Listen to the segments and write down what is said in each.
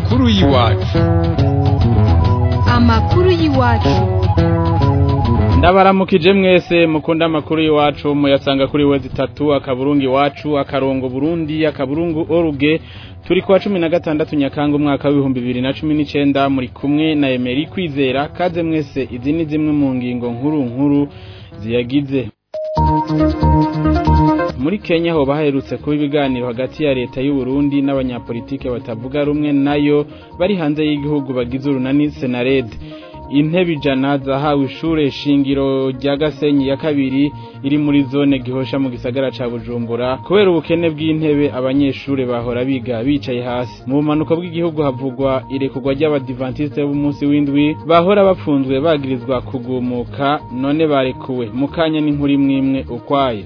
amakuru y'iwacu amakuru y'iwacu ndabaramukije mwese mukunda amakuru y'iwacu muyasanga kuri wezi itatu akaburungu iwacu akarongo burundi akaburungu oruge turi kuwa cumi na gatandatu nyakanga umwaka w'ibihumbi bibiri na cumi n'icenda muri kumwe na emeri kwizera kaze mwese izi ni zimwe mu ngingo nkuru nkuru ziyagize muri Kenya ho baherutse kuba ibiganiro hagati ya leta y'u Burundi n'abanyapolitike batavuga rumwe nayo bari hanze y'igihugu bagize urunani Senared intebe ijana zahawe ishure shingiro rya Gasenyi ya kabiri iri muri zone gihosha mu gisagara ca Bujumbura kubera ubukene bw'intebe abanyeshure bahora biga bicaye hasi mu bumanuko bw'igihugu havugwa irekurwa ry'abadivantiste b'umunsi w'indwi bahora bapfunzwe bagirizwa kugumuka none barekuwe mu kanya n'inkuru imwe ukwaye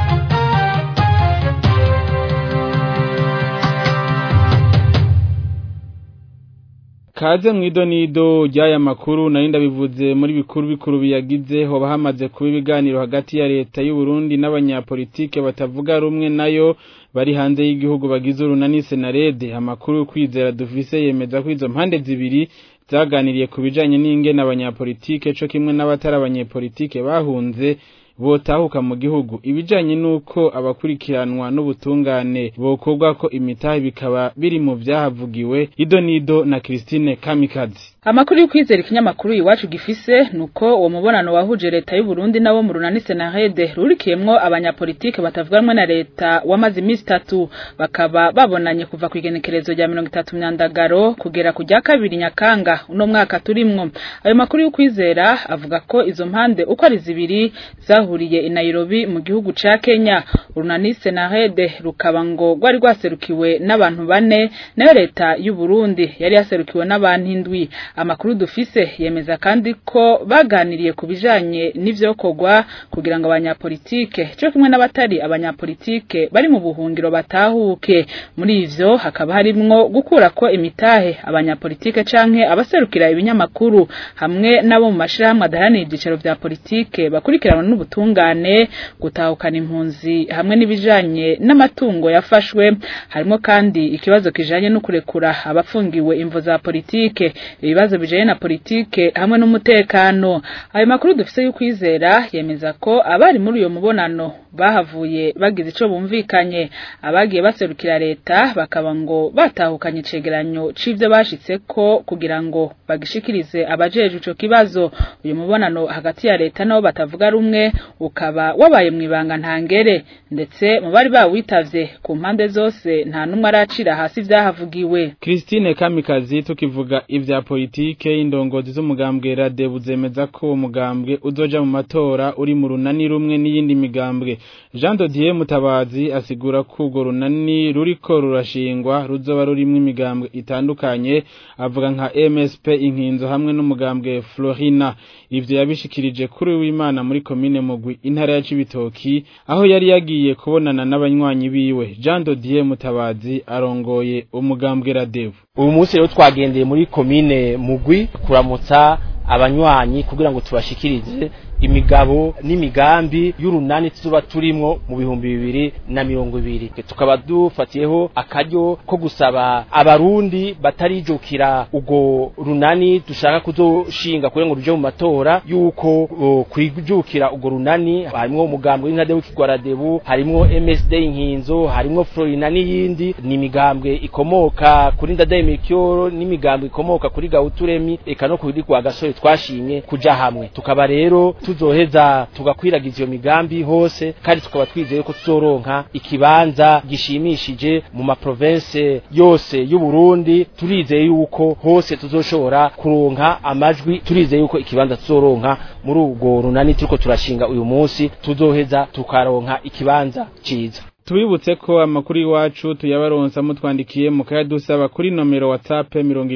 Kaze mwido nido ry'aya makuru nari ndabivuze muri bikuru bikuru biyagize hoba hamaze kuba ibiganiro hagati ya leta y'u Burundi n'abanyapolitike batavuga rumwe nayo bari hanze y'igihugu bagize urunani Senarede amakuru kwizera dufise yemeza ko izo mpande zibiri zaganiriye ku bijanye n'ingene abanyapolitike co kimwe n'abatari abanyepolitike bahunze botahuka mu gihugu ibijanye nuko abakurikiranwa n'ubutungane bokorwa ko imitahe bikaba biri mu vyahavugiwe ido nido na Christine Kamikazi Amakuru y'ukwizera ikinyamakuru iwacu gifise nuko uwo mubonano wahuje leta y'u Burundi nabo mu runani Senarede rurikiyemwo abanyapolitike batavuganwe na leta wamaze iminsi itatu bakaba babonanye kuva ku igenekerezo rya 30 myandagaro kugera ku rya kabiri nyakanga uno mwaka turimwo ayo makuru y'ukwizera avuga ko izo mpande uko ari zibiri zahuriye i Nairobi mu gihugu ca Kenya urunani Senarede rukaba ngo rwari rwaserukiwe n'abantu bane nayo leta y'u Burundi yari yaserukiwe n'abantu indwi amakuru dufise yemeza kandi ko baganiriye ku bijanye n'ivyokorwa kugira ngo abanyapolitike cyo kimwe n'abatari abanyapolitike bari mu buhungiro batahuke muri ivyo hakaba harimwo gukura ko imitahe abanyapolitike canke abaserukira ibinyamakuru hamwe nabo mu mashirahamwe adaharanira ibyicaro vya politike bakurikiranwa n'ubutungane gutahukana impunzi hamwe n'ibijanye n'amatungo yafashwe harimo kandi ikibazo kijanye no kurekura abafungiwe imvo za politike ibibazo bijanye na politike hamwe n'umutekano ayo makuru dufise y'ukwizera yemeza ko abari muri uyo mubonano bahavuye bagize ico bumvikanye abagiye baserukira leta bakaba ngo batahukanye icegeranyo c'ivyo bashitseko kugira ngo bagishikirize abajeje ico kibazo uyu mubonano hagati ya leta nabo batavuga rumwe ukaba wabaye mwibanga ntangere ndetse mu bari bawitavye ku mpande zose nta numwe aracira hasi vyahavugiwe Christine Kamikazi tukivuga ivya politike indongozi z'umugambwe Radebu zemeza ko umugambwe uzoja mu matora uri mu runani rumwe n'iyindi migambwe Jean Dodier Mutabazi asigura ko urwo runani ruriko rurashingwa ruzoba rurimwo imigambwe itandukanye avuga nka MSP inkinzo hamwe n'umugambwe Florina ivyo yabishikirije kuri w'Imana muri commune Mugwi intara ya Cibitoki aho yari yagiye kubonana n'abanywanyi biwe Jean Dodier Mutabazi arongoye umugambwe Radebu uyu munsi rero twagendeye muri komine mugwi kuramutsa abanywanyi kugira ngo tubashikirize imigabo n'imigambi y'urunani tuzoba turimwo mu bihumbi bibiri na mirongo ibiri tukaba dufatiyeho akaryo ko gusaba abarundi batarijukira urwo runani dushaka kuzoshinga kugira ngo ruje mu matora yuko uh, kwijukira urwo runani harimwo umugambwe w'inkade w'ikigwaradebu harimwo MSD inkinzo harimwo Florina n'iyindi ni imigambwe ikomoka kuri Ndadaye Mikyoro n'imigambwe ikomoka kuri Gauturemi eka no kuri kwa gasore twashimye kuja hamwe tukaba rero tuzoheza tugakwiragiza iyo migambi hose kandi tukaba twizeye ko tuzoronka ikibanza gishimishije mu maprovince yose y'u Burundi turizeye yuko hose tuzoshobora kuronka amajwi turizeye yuko ikibanza tuzoronka muri ubwo runani turiko turashinga uyu munsi tuzoheza tukaronka ikibanza ciza Tubibutse ko amakuru iwacu tuyabaronsa mutwandikiye mu dusaba kuri nomero WhatsApp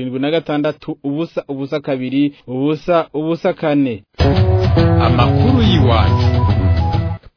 76 ubusa ubusa kabiri ubusa ubusa kane amakuru y'iwacu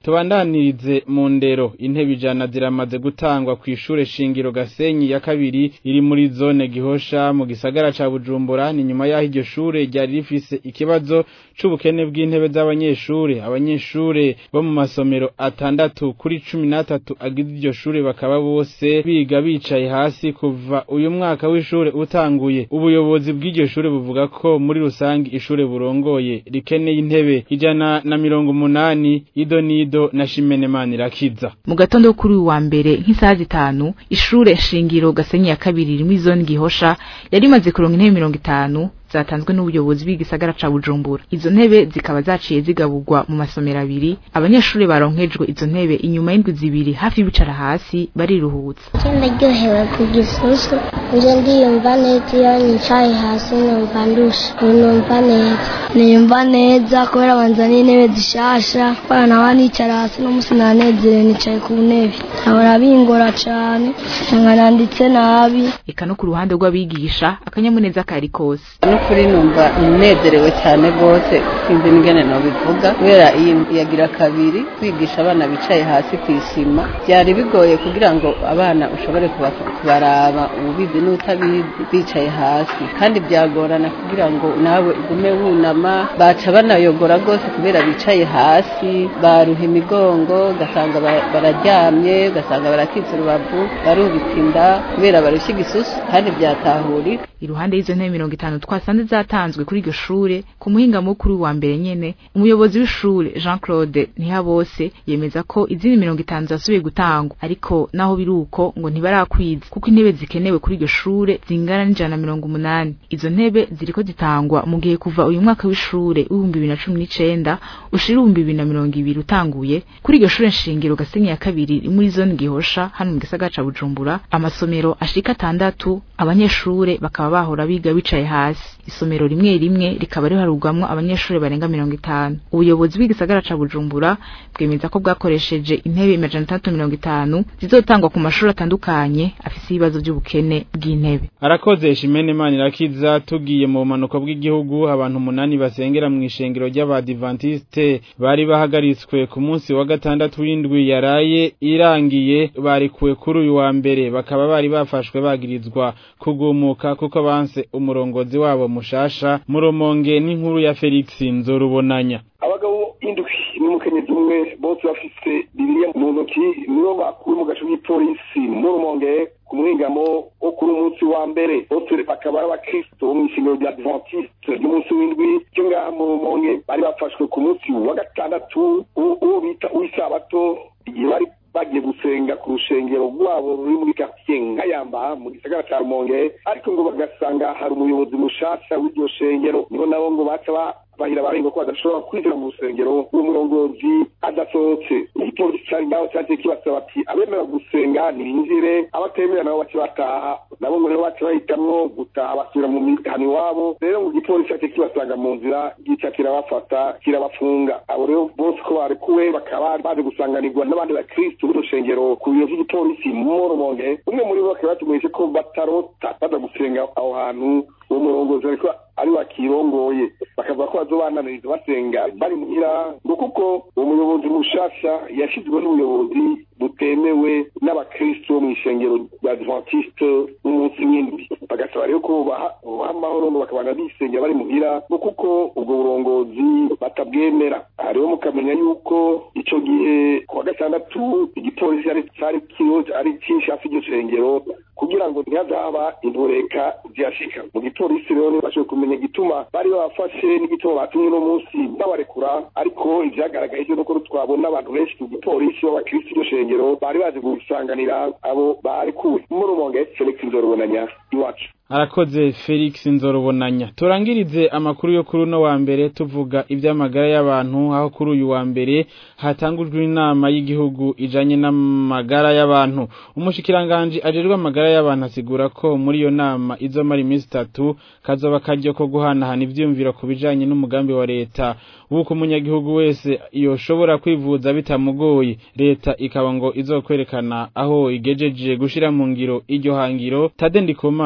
tubandanirize mu ndero intebe ijana ziramaze gutangwa ku ishure shingiro Gasenyi ya kabiri iri muri zone Gihosha mu gisagara ca Bujumbura ni nyuma yaho iryo shure ryari rifise ikibazo c'ubukene bw'intebe z'abanyeshure abanyeshure bo mu masomero atandatu kuri cumi n'atatu agize iryo shure bakaba bose biga bicaye hasi kuva uyu mwaka w'ishure utanguye ubuyobozi bw'iryo shure buvuga ko muri rusangi ishure burongoye rikeneye intebe ijana na mirongo umunani ido nido na Shimenemana irakiza mu gatondo kuri uyu wa mbere nk'isaha zitanu ishure shingiro Gasenyi ya kabiri rimwe zone Gihosha yari imaze kuronka intebe mirongo itanu zatanzwe n'ubuyobozi bw'igisagara ca Bujumbura izo ntebe zikaba zaciye zigaburwa mu masomero abiri abanyeshuri baronkejwe izo ntebe inyuma y'indwi zibiri hafi bicara hasi bariruhutsa ndaryohewe ku gisusu nje ndiyumva neza iyo nicaye hasi numva ndusha numva neza niyumva neza kubera banzaniye intebe zishasha kubera nawe nicara hasi n'umunsi nanezerewe nicaye ku ntebe ahora bingora cane nkananditse nabi eka no ku ruhande rw'abigisha akanyamuneza kari kose n'ukuri numva nezerewe cyane rwose sinzi n'ingene nobivuga kubera iyi yagira kabiri kwigisha abana bicaye hasi ku isima byari bigoye kugira ngo abana ushobore kubaraba ubizi n'utabizi bicaye hasi kandi byagorana kugira ngo nawe ugume wunama baca banayogora rwose kubera bicaye hasi baruha imigongo ugasanga bararyamye ugasanga barakitse urubavu barubitse inda kubera barushya igisusu kandi byatahurika iruhande y'izo ntebe mirongo itanu twasanze zatanzwe kuri iryo shure ku muhinga mukuru wa mbere nyene umuyobozi w'ishure Jean Claude Ntihabose yemeza ko izindi mirongo itanu zasubiye gutangwa ariko naho biri uko ngo ntibarakwiza kuko intebe zikenewe kuri iryo shure zingana n'ijana na mirongo umunani izo ntebe ziriko zitangwa mu gihe kuva uyu mwaka w'ishure w'ibihumbi bibiri na cumi n'icenda ushira ibihumbi bibiri na mirongo ibiri utanguye kuri iryo shure nshingiro Gasenyi ya kabiri muri zone Gihosha hano mu gisagara ca Bujumbura amasomero ashika atandatu abanyeshure bakaba bahora biga bicaye hasi isomero rimwe rimwe rikaba riharugwamwo abanyeshure barenga mirongo itanu ubuyobozi bw'igisagara ca Bujumbura bwemeza ko bwakoresheje intebe amajana atandatu mirongo itanu zizotangwa ku mashuri atandukanye afise ibibazo by'ubukene bw'intebe arakoze Shimenemana irakiza tugiye mu bumanuko bw'igihugu abantu umunani basengera mu ishengero ry'abadivantiste bari bahagaritswe ku munsi wa gatandatu w'indwi yaraye irangiye barikuwe kuri uyu wa mbere bakaba bari bafashwe bagirizwa kugumuka kuko banse umurongozi wabo mushasha muromonge n'inkuru ya Felix Nzorubonanya abagabo indwi n'umukenyezi umwe bose bafise bibiliya mu ntoki nibo bakuwe mu gace k'ipolisi mu rumonge ku muhingamo wo kuri umunsi wa mbere bose bakaba ari abakristo bo mu ishingiro rya adventiste ry'umunsi w'indwi cyo ngaha mu rumonge bari bafashwe ku munsi wa gatandatu uwo bita uw'isabato igihe bari bagiye gusenga ku rushengero rwabo ruri muri quartier nkayamba mu gisagara ca rumonge ariko ngo bagasanga hari umuyobozi mushasha w'iryo shengero niho nabo ngo baca bahira barenga ko badashobora kwinjira mu rusengero umurongozi adasohotse igipolisi cari ngaho caje kibasaba ati abemera gusenga ntibinjire abatemera nabo bace bataha nabo ngo rero bace bahitamwo gutaha basubira mu mihana iwabo rero ngo igipolisi caje kibasanga mu nzira gica kirabafata kirabafunga abo rero bose ko barekuwe bakaba baje gusanganirwa n'abandi bakristu b'urushengero ku biro vy'igipolisi mu rumonge umwe muri bo bakaba batumenyeshe ko batarota baza gusenga aho hantu uwo murongozi ariko ari wakirongoye bakavuga ko bazobananiriza basenga bari muhira ngo kuko uwo muyobozi mushasha yashizweho n'ubuyobozi butemewe n'abakristo bo mw'ishengero rya adventiste n'umunsi w'indwi bagasaba rero ko baha amahoro ngo bakabana bisengera bari muhira ngo kuko ubwo burongozi batabwemera aha rero mukamenya yuko ico gihe ku wa gatandatu igipolisi cari kiriho ari cinshi hafi iryo shengero kugira ngo ntihazaba intureka ziyashika mu gipolisi rero ntibashoboye kumenya igituma bari babafashe n'igituma batumye uno munsi babarekura ariko ivyagaragaye vyo nuko twabona abantu benshi ku gipolisi b'abakristo iryo shengero bari baje gusanganira abo barekuwe mu rumonge felix nzorubonanya iwacu arakoze Felix Nzorubonanya turangirize amakuru yo kuri uno wa mbere tuvuga iby'amagara y'abantu aho kuri uyu wa mbere hatangujwe inama y'igihugu ijanye n'amagara y'abantu umushikiranganje ajejwe amagara y'abantu asigura ko muri iyo nama izomara iminsi itatu kazoba karyo ko guhanahana ivyiyumviro ku bijanye n'umugambi wa leta wuko umunyagihugu wese yoshobora kwivuza bitamugoye leta ikaba ngo izokwerekana aho igejeje gushira mu ngiro iryo hangiro Tade Ndikumana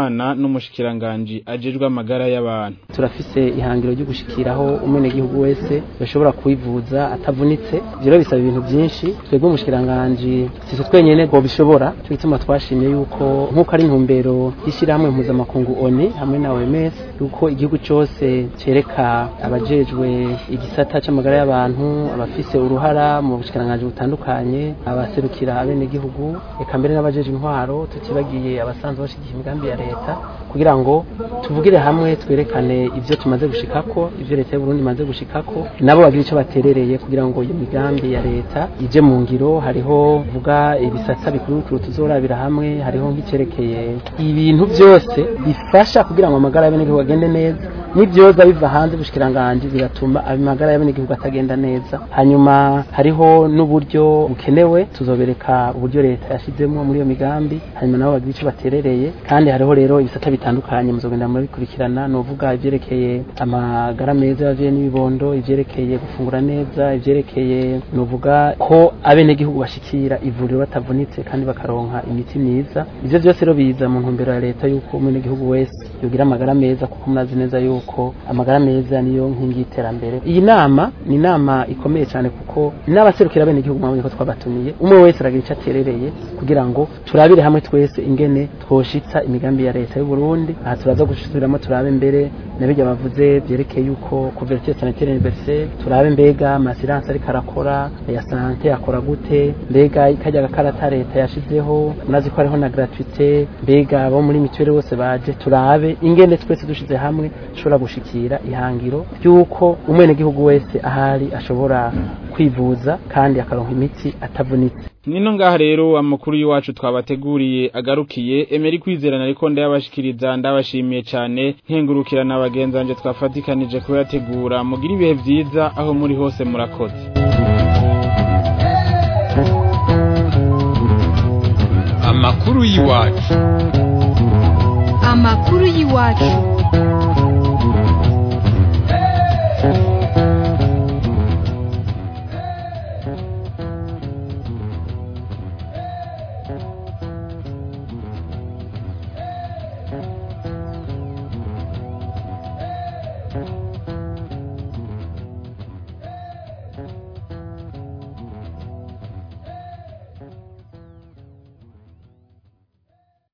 n'umushikiranganji ajejwe amagara y'abantu turafise ihangiro ryo gushikiraho umwenegihugu wese bashobora kwivuza atavunitse ivyo rero bisaba ibintu vyinshi twebwe umushikiranganji sitwe twenyene ngo bishobora cyo gituma twashimye yuko nk'uko ari intumbero y'ishirahamwe mpuzamakungu ONU hamwe na OMS yuko igihugu cose cereka abajejwe igisata c'amagara y'abantu abafise uruhara mu bushikiranganji butandukanye abaserukira abenegihugu eka mbere n'abajejwe intwaro tutibagiye abasanzwe bashigikiye imigambi ya leta kugira ngo tuvugire hamwe twerekane ivyo tumaze gushikako ivyo leta y'u Burundi imaze gushikako nabo bagira ico baterereye kugira ngo iyo migambi ya leta ije mu ngiro hariho vuga ibisata bikuru bikuru tuzorabira hamwe hariho nk'icerekeye ibintu byose bifasha kugira ngo amagara y'abenegihugu agende neza n'ibyoza biva hanze bushikiranganje bigatuma amagara y'abenegihugu atagenda neza hanyuma hariho n'uburyo bukenewe tuzobereka uburyo leta yashizemo muri iyo migambi hanyuma nabo bagira ico baterereye kandi hariho rero ibisata bitandukanye muzogenda murabikurikirana novuga ivyerekeye amagara meza y'abavyeyi n'ibibondo ivyerekeye gufungura neza ivyerekeye novuga ko abenegihugu bashikira ivuriro batavunitse kandi bakaronka imiti myiza ivyo vyose rero biza mu ntumbero ya leta yuko umwenegihugu wese yogira amagara meza kuko murazi neza yuko amagara meza niyo nkingi y'iterambere iyi nama ni inama ikomeye cyane kuko n'abaserukira abenegihugu mwabonye ko twabatumiye umwe wese aragira icyo aterereye kugira ngo turabire hamwe twese ingene twoshitsa imigambi ya leta y'u Burundi aha turaza gusubiramo turabe mbere nabijya bavuze byerekeye yuko couverture sanitaire universelle turabe mbega amasiranse ariko arakora ya sante akora gute mbega ikajya gakarata leta yashizeho murazi ko hariho na gratuité mbega abo muri mituweli bose baje turabe ingene twese dushize hamwe dushobora gushikira ihangiro ry'uko umwenegihugu wese ahari ashobora kwivuza kandi akaronka imiti atavunitse nino ngaha rero amakuru y'iwacu twabateguriye agarukiye emeri kwizerana ariko ndayabashikiriza ndabashimiye cyane nkengurukira na bagenzanje twafatikanije kuyategura mugira ibihe byiza aho muri hose murakoze amakuru y'iwacu amakuru y'iwacu Thank you.